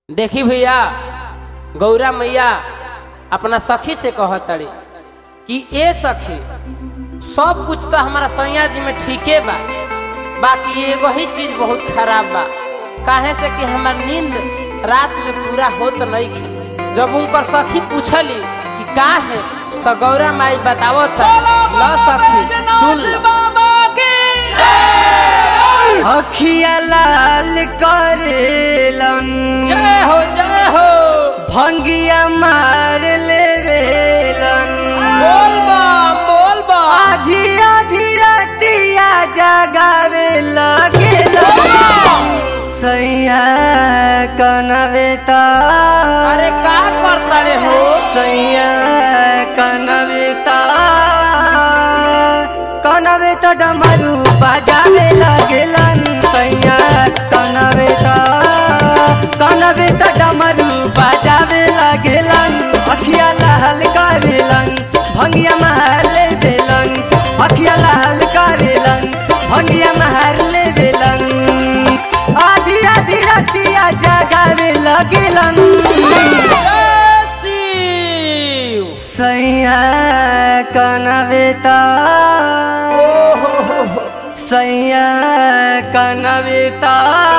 देखी भैया गौरा मैया अपना सखी से कहतड़ी कि ए सखी सब कुछ तो हमारा सैया जी में ठीके बा बाकी एगो ही चीज बहुत खराब बा काहे से कि हमार नींद रात में पूरा होत नहीं खे जब उनकर सखी पूछली कि का है तो गौरा माई बतावो था ल सखी सुन ल अखिया लाल करेलन जय हो जय हो भंगिया मार लेवेलन बोल बा बोल बा आधी आधी रातिया जगावे लगेलन सैया कनवेता अरे का करतड़े हो सैया कनवेता कनवेता डमरू बजावे लगेलन सैया कनवेता कनवेता डमरू बजावे लगेलन अखिया लाल करेलन भंगिया महल देलन अखिया लाल करेलन भंगिया महल देलन आधी आधी रातिया जगावे लगेलन जय शिव सैया कनवेता सैया कनवेता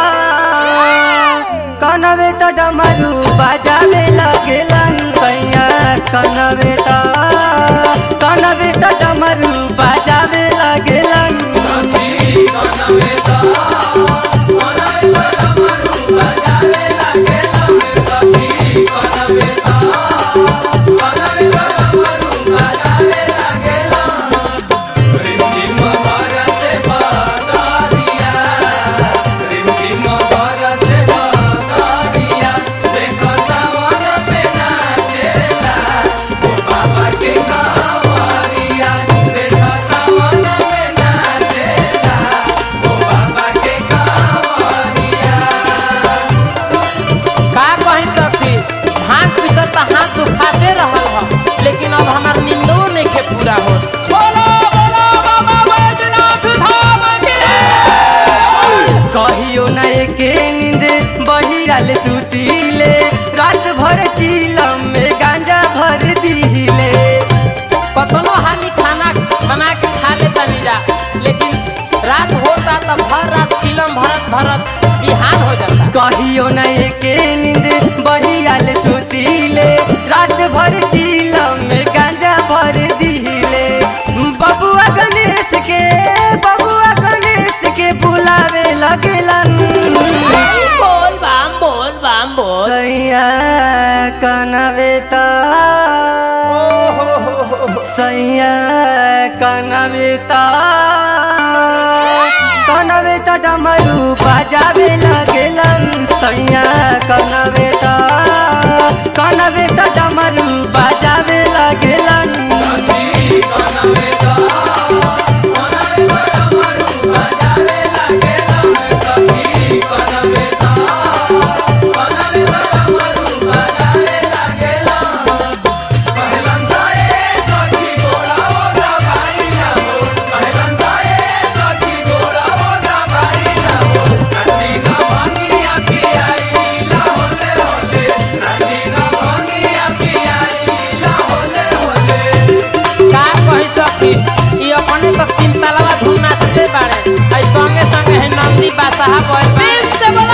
कनवेता डमरू बजावे लगेलन सैया कनवेता कनवेता डमरू बजावे लगेलन का कही सखी भांग पीसत त हाथ दुखाते रहल ह लेकिन अब हमार नींदो नहीं के पूरा हो बोलो बोलो बाबा बैजनाथ धाम की कहियो न एके नींद बढ़ियाले सुतीले रात भर चीलम में गांजा भर दीले कतनो हानि खाना बना के खा लेता जा लेकिन रात होता तब भर रात चिलम भरत भरत बिहान हो जाता कहियो न एके नींद बढ़ियाले सुतीले रात भर चीलम में गांजा भर दीले बबुआ गणेश के बबुआ गणेश के बुलावे लगेलन बोल बाम बोल बाम बोल सैया कनवेता सैया कनवेता कनवेता डमरू बजावे लगेलन सैया कनवेता कनवेता डमरू बजावे लगेलन का कही सखी ई अपने तो तीन तलवा धूम नाचते बाड़े आई संगे संगे है नंदी बादशाह बोल बाड़े से बोला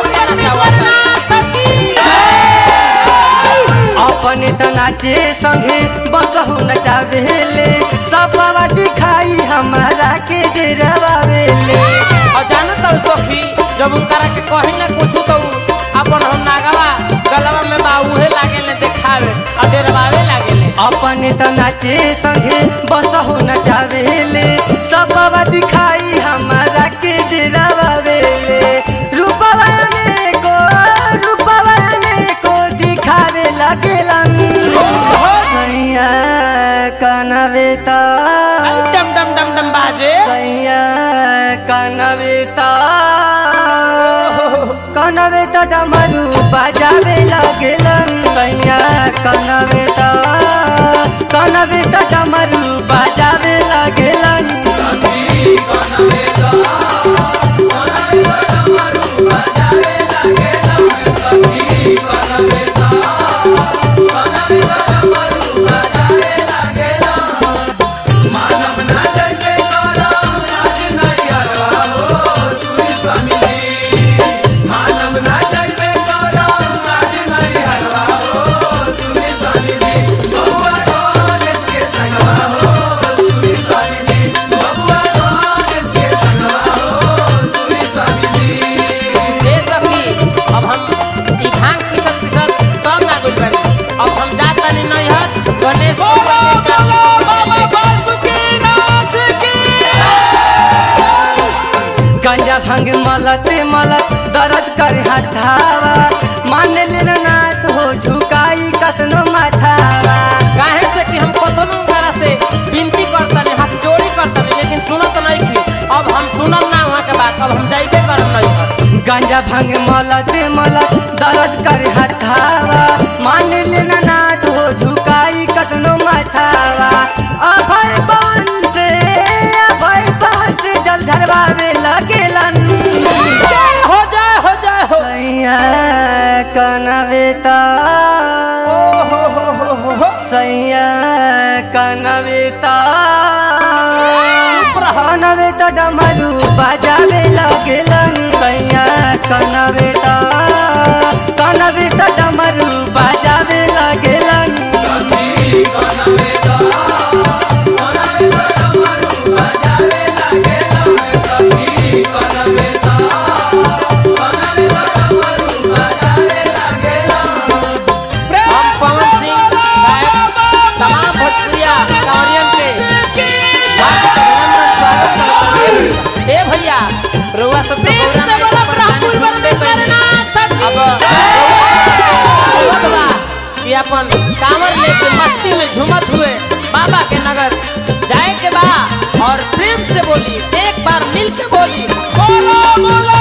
अपने त नाचे संगे बसहु नचावेले सपवा दिखाई हमारा के डेरावेले और जानो तो सखी जब उनकरा के कही ना कुछ तो उ अपन हम नागवा गलवा में बाऊहे लागे ले देखावे और डेरवावे लागे ले अपने त नाचे संगे बसहु नचावेले सपवा दिखाई हमारा के डेरावेले रूपवा में को रूपवा में को दिखावे लगेलन सैया कनवेता डम डम डम डम बाजे सैया कनवेता कनवेता डमरू बजावे लगेलन सैया कनवेता कनवेता डमरू बजावे लगेलन Bye. ए सखी अब हम ई भांग पीसत पीसत तब ना गुल बानी अब हम जात तानी नैहर गणेश गंजा भांग मलत मलत दर्द कर हथावा मान लेना नाथ हो झुकाई कतनो माथावा काहे से कि हम कतनो करा से विनती करतनी हाथ जोड़ी करतनी लेकिन सुनत नहीं की अब हम सुनम ना वहाँ के बात अब हम जाइबे करम नैहर गंजा भांग मलत मलत दर्द कर हथावा मान लेना नाथ हो झुकाई कतनो माथावा अभय पान से अभय पान से जल धरवावे लगेलन हो जाए हो जाए हो सैया कनवेता हो हो हो हो हो सैया कनवेता कनवेता डमरू बजावे लगेलन सैया कनवेता कनवेता डमरू बजावे लगेलन हम पवन सिंह गायक तमाम भोजपुरिया कांवरियन के हार्दिक अभिनंदन स्वागत करते हैं। ए भैया रउआ सब तो गौरा में परेशानी सुनते पहले अब रउआ बा कि अपन कांवर लेके मस्ती में झूमत हुए बाबा के नगर जाए के बा और प्रेम से बोली एक बार मिल के बोली बोलो बोलो